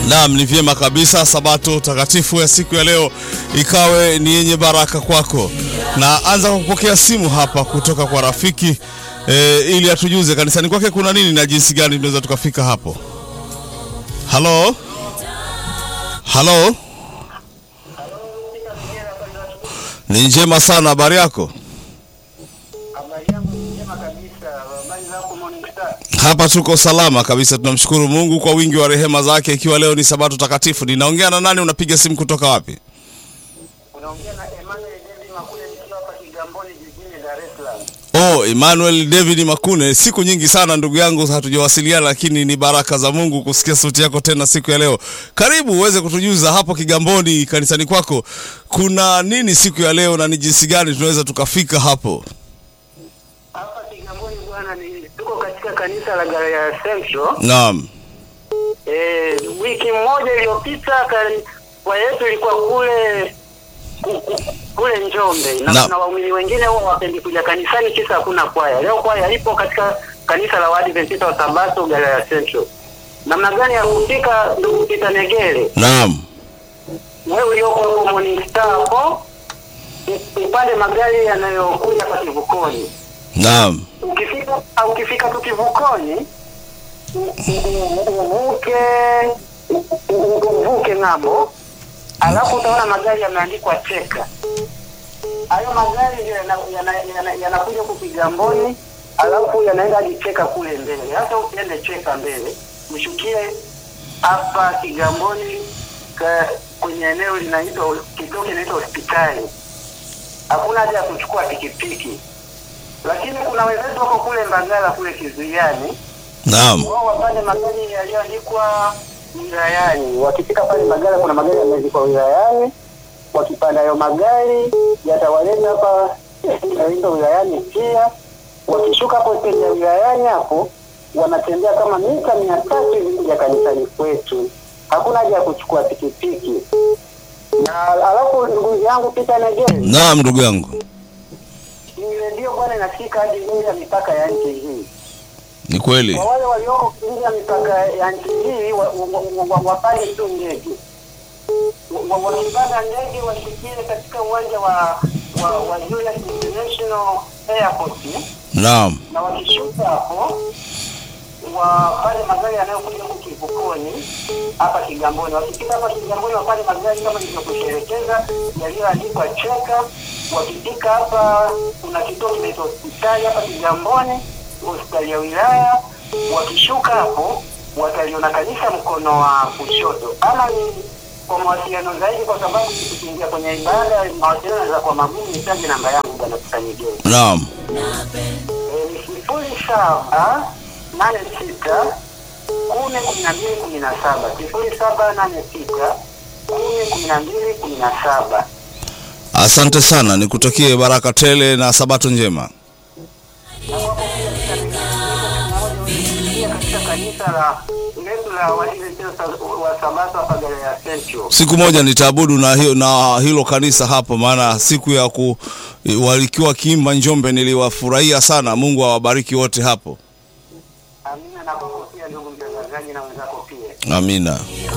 Naam, ni vyema kabisa. Sabato takatifu ya siku ya leo ikawe ni yenye baraka kwako, na anza kwa kupokea simu hapa kutoka kwa rafiki e, ili atujuze kanisani kwake kuna nini na jinsi gani tunaweza tukafika hapo. Halo, halo, ni njema sana. Habari yako? Habari yangu ni njema kabisa. Habari zako Morning Star? Hapa tuko salama kabisa, tunamshukuru Mungu kwa wingi wa rehema zake, ikiwa leo ni sabato takatifu. Ninaongea na nani? Unapiga simu kutoka wapi? Unaongea na Emmanuel David Makule nikiwa hapa Kigamboni jijini Dar es Salaam. Oh, Emmanuel David Makune, siku nyingi sana ndugu yangu hatujawasiliana, lakini ni baraka za Mungu kusikia sauti yako tena siku ya leo. Karibu uweze kutujuza hapo Kigamboni kanisani kwako kuna nini siku ya leo na ni jinsi gani tunaweza tukafika hapo. Hapa Kigamboni bwana, ni tuko katika kanisa la Galilaya Central. Naam, Eh, wiki moja iliyopita kani- kwaya yetu ilikuwa kule ku- ku- kule Njombe na Na- kuna waumini wengine huwa wapendi kuja kanisani kisa hakuna kwaya. Leo kwaya ipo katika kanisa la Waadventista wa Sabato Galilaya Central. Namna gani ya kufika, ndugu Peter Negere? naam, wewe ulioko huko Morning Star hapo u- upande magari yanayokuja hapa kivukoni. naam, Ukifika au ukifika tu kivukoni u- u- u- uvuke u- u- uvuke ng'ambo, alafu utaona magari yameandikwa cheka. Hayo magari ndio yana- yana- yana- yanakuja huku Kigamboni, alafu yanaenda hadi cheka kule mbele. Hata usiende cheka mbele, mshukie hapa Kigamboni ka, kwenye eneo linaitwa kituo kinaitwa hospitali. Hakuna haja ya kuchukua pikipiki, lakini kuna wenzetu wako kule Mbagala kule Kizuiani, naam, wao wapande magari yaliyoandikwa wilayani. Wakifika pale Mbagala, kuna magari yameandikwa wilayani. Wakipanda hayo magari yatawaleta hapa yanaitwa wilayani pia. Wakishuka hapo stendi ya wilayani hapo, wanatembea kama mita mia tatu hivi kuja kanisani kwetu. Hakuna haja ya kuchukua pikipiki. Na alafu ndugu yangu Peter Negere, naam, ndugu yangu, ni redio bwana inasikika hadi nje ya mipaka ya nchi hii. ni kweli. Kwa wale walioko nje ya mipaka ya nchi hii wa- wa- wa- wa- wapande tu ndege, Wa- wa- wakipanda ndege washukie katika uwanja wa wa, wa Julius International Airport Naam, na wakishuka hapo wapande magari yanayokuja huku kivukoni hapa Kigamboni. Wakifika hapa Kigamboni wapande magari kama nilivyokusherekeza yaliyoandikwa cheka. Wakifika hapa kuna kituo kinaitwa hospitali hapa Kigamboni, hospitali ya wilaya. Wakishuka hapo wataliona kanisa mkono wa kushoto, ama ni kwa mawasiliano zaidi, kwa sababu tukiingia kwenye ibada mawasiliano za kwa magumu, nitaje namba yangu bwana Kusanyigeni naam, ni sifuri saba nane sita kumi kumi na mbili kumi na saba sifuri saba nane sita kumi kumi na mbili kumi na saba asante sana, nikutakie baraka tele na sabato njema. pia katika kanisa la letu la Waadventista wa Sabato hapa Galilaya Central. Siku moja nitaabudu na, hiyo, na hilo kanisa hapo, maana siku ya ku walikiwa kiimba Njombe niliwafurahia sana. Mungu awabariki wote hapo, Amina na kwako pia ndugu mtangazaji na wenzako pia. amina.